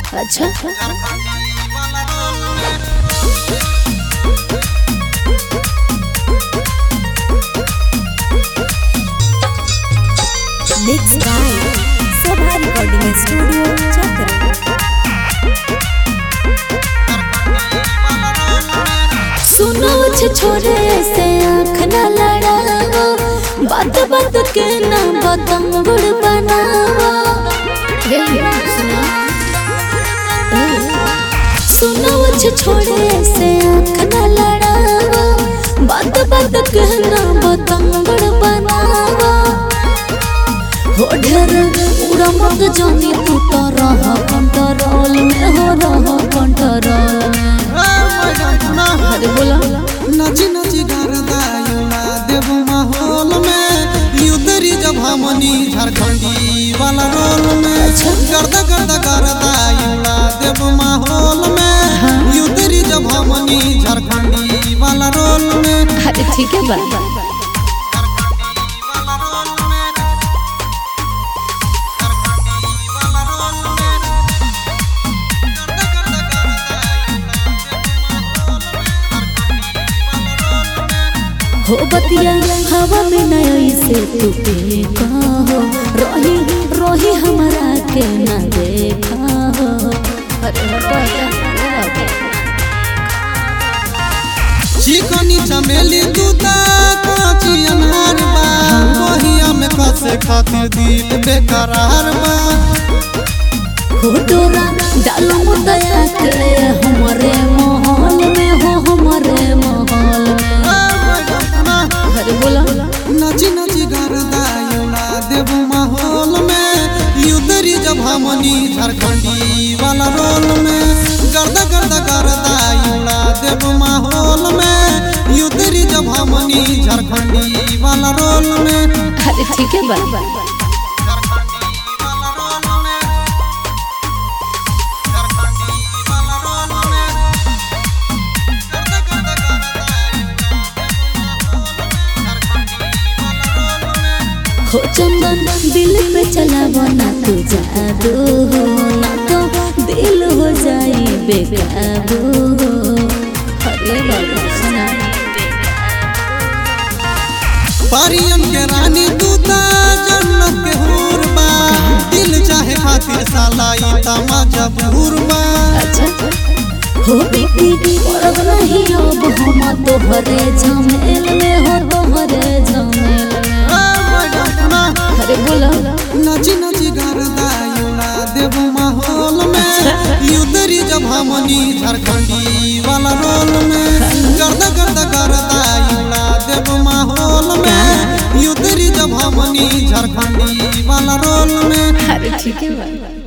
अच्छा mix by Sabha recording studio चक्र सुनो छे छोरे से आँख न लड़ावा बात बात के ना बदम गुड़ बनावा सुनो छे छोरे से आँख न लड़ावा बात बात के ना बदम गुड़ बनावा हो ढेर उड़ा मत जानी तू तो रह कंट्रोल में हो रह कंट्रोल में अरे बोला नची नची गरदायुला देव माहौल में युदरी जब हमनी झारखंडी वाला रोल में गर्दा गर्दा गरदायुला देव माहौल में युदरी जब हमनी झारखंडी वाला रोल में अरे ठीक है बा हो बतिया हवा में नया से तू पे कहो रोही रोही हमारा के ना देखा हो अरे हटो चिकनी चमेली दूता काची अनार बा वहिया में कसे खातिर दिल बेकरार बा हो डोरा डालो मुदया के हमारे माहौल में हो हमारे माहौल में अरे बोला नची नची गरदायुला देव माहौल में युदरी जब हमनी झारखंडी वाला रोल में गर्दा गर्दा गरदायुला देव माहौल में युदरी जब हमनी झारखंडी वाला रोल में अरे ठीक है बा हो चंदन दिल पे चला बना तू जादू हो ना तो दिल हो जाई बेकाबू हो अरे बाबा सुना परियन के रानी दूता जन्नत के हूर बा दिल चाहे खातिर साला ई तमाजा बूर बा अच्छा हो बेटी परब नहीं अब हम तोहरे झमेल में हो तोहरे झमेल में अरे बोला नची नची गरदायुला देव माहौल में युदरी जब हमनी झारखंडी वाला रोल में गर्दा गर्दा गरदायुला देव माहौल में युदरी जब हमनी झारखंडी वाला रोल में अरे ठीक है बा